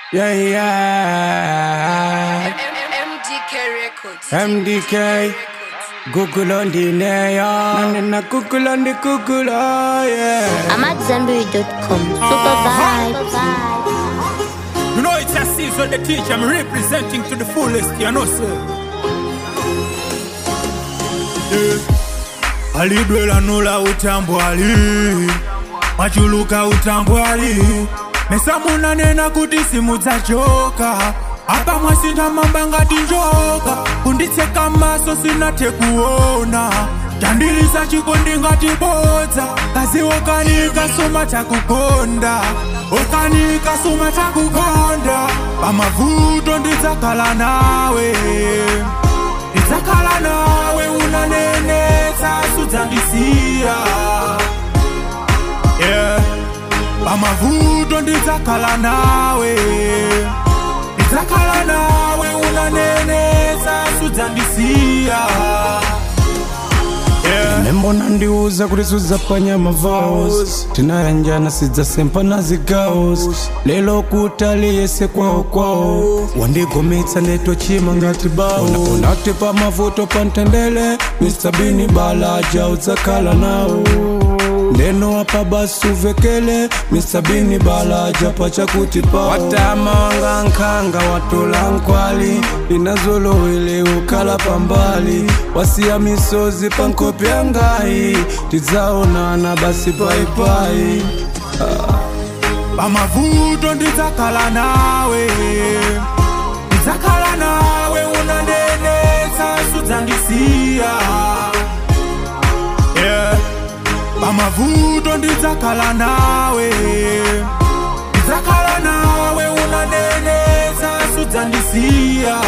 Yeah, yeah. MDK Records. MDK. Google on the naya. Na na Google on the Google, oh yeah. I'm at Zenberry.com. Super vibes. You know it's a season the teacher I'm representing to the fullest, you know sir. Yeah. alidwela nula utambwali machuluka utambwali mesamunanena kuti simudzachoka apa mwasina mamba ngati njoka kunditseka maso sinathe kuona chandilisa chikondi ngati bodza kazi okanika suma takukonda okanika suma takukonda pamavuto ndidzakhala nawe ndidzakhala nawe unanenetsa sudzandisiya yeah. pamavuto ndidzakhala nawe ndidzakhala nawe unanenetsa sudzandisiya yeah. nembona ndiuza kuti sudzapanya mavaos tinayanjana sidzasempa na zigaos lelo kutali yese kwawo kwawo wandigometsa netochima ngati bao unati pa mavuto pa ntendele mr bini balaja udzakhala nawo ndeno apa basi uvekele mr bini balaja pachakuti pawo watama wanga nkhanga watula nkwali linazolowele ukhala pambali wasiya misozi pa nkhope yangayi tidzaonana basi paipai pamavuto ndidzakhala nawe ndidzakhala nawe unanenetsa sudzandisiya yeah. pamavuto ndidzakhala nawe ndidzakhala nawe unanenetsa sudzandisiya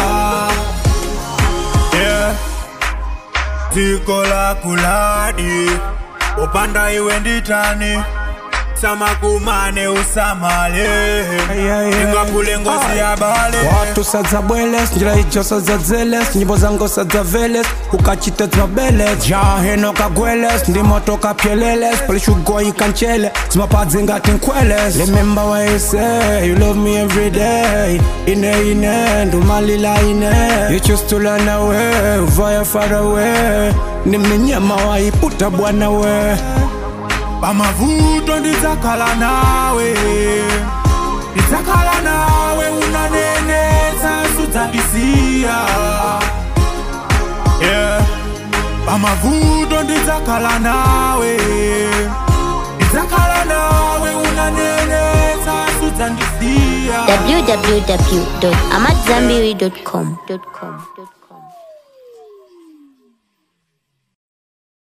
yeah. dziko lakuladi upanda iwe nditani samakumane usamale yeah, yeah. ingapule ngozi ya bale watu sadzabweles njira ijo sadzadzeles nyimbo zango sadzaveles ukachita dzimabeles jaheno kagweles ndimoto kapyeleles palishugoyi kanchele zimapadzi ngati nkweles remember what you say you love me every day ine ine ndumalila ine you choose to run away via far away niminyama waiputa bwana we pamavuto ndidzakhala nawe ndidzakhala nawe unanenetsa sudzandisiya yeah. pamavuto ndidzakhala nawe ndidzakhala nawe unanenetsa sudzandisiya www.amatzambiri.com.